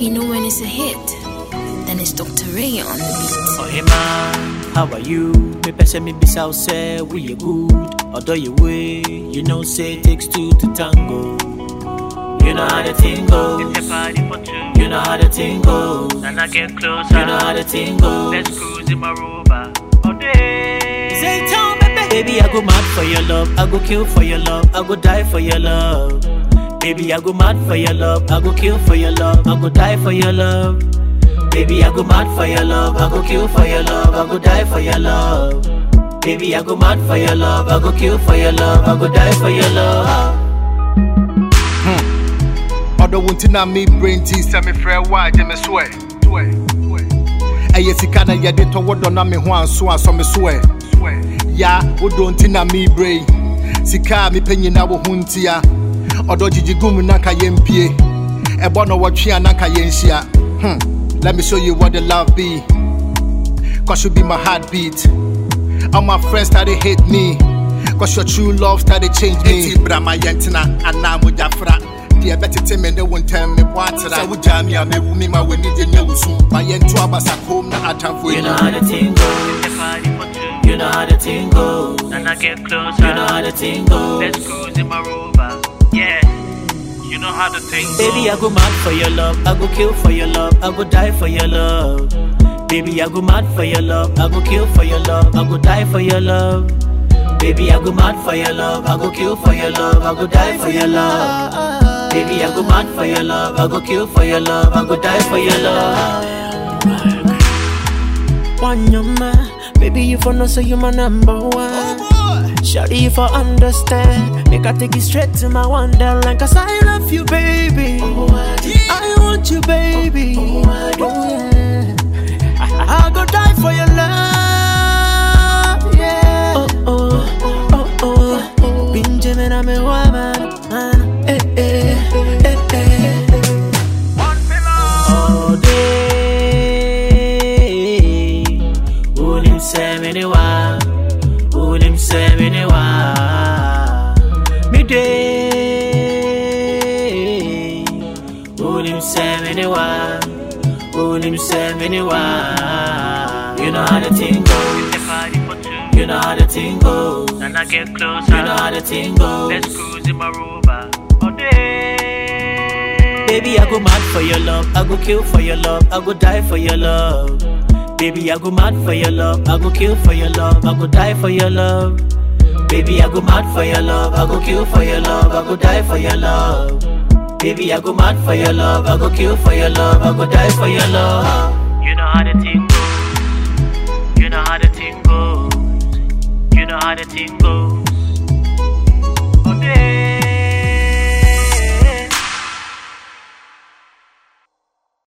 You know when it's a hit, then it's Dr. Ray on the beat. Oh, hey man, how are you? Me pese me be south say we are good. Although you way, you know say it takes two to tango. You know how the thing goes. It's a party for two. You know how the thing goes. And I get closer. You know how the thing goes. Let's cruise in my rover. All day. Say town, baby. Baby, I go mad for your love. I go kill for your love. I go die for your love. Baby, I go mad for your love. I go kill for your love. I go die for your love. Baby, I go mad for your love. I go kill for your love. I go die for your love. Baby, I go mad for your love. I go kill for your love. I go die for your love. ɔdɔ wo nti na me brain ti sɛ mefrɛ wo a gye me so ɛ ɛyɛ sika na yɛde tɔ wo dɔ na me ho anso asɔ me so ɛ ya wodɔ nti na me brain sika a mepɛ nyina wo ho ntia ɔdɔ gyigyi gum na nka yɛmpie ɛbɔ no wɔtwe a na nka yɛnhyia hmm. let me show you what the love be cause you be my heartbeat all my friends started hate me cause your true love started change me enti brama yɛntena anaa mogyafra deɛ ɛbɛtete me ne wo ntɛm mebɔ atera sɛ wogyaa me a mewu me ma w'ani gye nyɛ wo sum ma yɛnto abasa kom na atamfo You know ani how the thing goes. It's a party for two. You know how the thing goes. And I get closer. You know how the thing goes. Let's cruise in my rover. Yeah. You know how the thing goes. Baby, I go mad for your love. I go kill for your love. I go die for your love. Baby, I go mad for your love. I go kill for your love. I go die for your love. Baby, I go mad for your love. I go kill for your love. I go die for your love. Baby, I go mad for your love. I go kill for your love. I go die for your love. One your man, baby you for know say you my number one. Shawty if I understand, make I take you straight to my wonderland. Cause I love you, baby. I want you, baby. Oh, yeah. I, I go die for your love. Yeah. Oh oh oh oh. Benjamin, I'm a woman. Eh eh eh eh. all day. Ulim semeniwa, ulim semeniwa. Me day, ulim semeniwa, ulim semeniwa. You know how the thing goes. It's a party for two. You know how the thing goes. And I get closer. You know how the thing goes. Let's cruise in my rover. All day. Baby, I go mad for your love. I go kill for your love. I go die for your love. Baby, I go mad for your love. I go kill for your love. I go die for your love. Baby, I go mad for your love. I go kill for your love. I go die for your love. Baby, I go mad for your love. I go kill for your love. I go die for your love. You know how the thing goes. You know how the thing goes. You know how the thing goes.